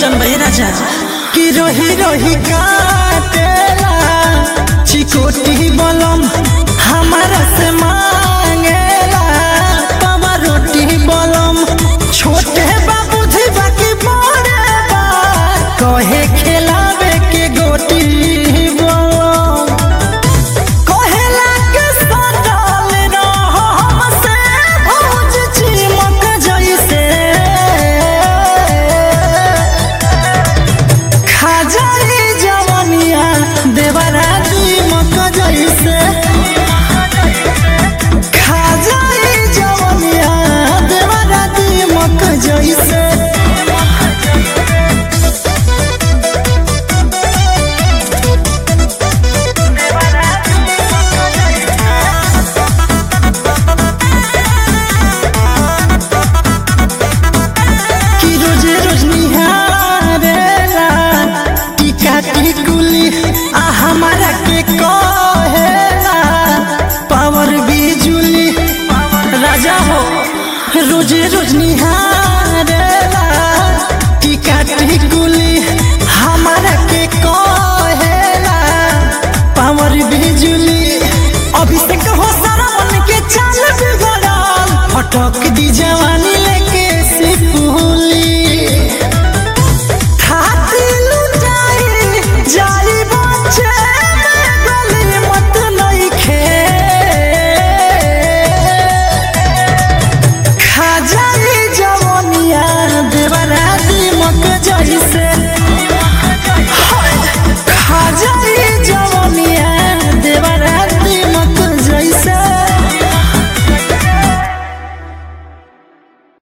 जन भाई राजा कि रोही रोही काटेला चिकोटी बलम हमारा से मांगेला तवा रोटी बलम छोटे बाबू जी बाकी बड़े बा कहे खिलावे के गोटी बलम कहेला के सटल रह हमसे भौज चिमक जैसे खाजाई जवनिया देवरा दीमक जैसे खाजाई जवनिया देवरा दीमक जैसे कि रोजे रोज निहारेला टीका टिकुली आ हमारा के कहेला पावर बिजुली राजा हो रोजे रोज निहारेला टीका टिकुली हमारा के कहेला पावर बिजुली अभिषेक हो सारा मन के चाल बिगड़ल फटक दी जवानी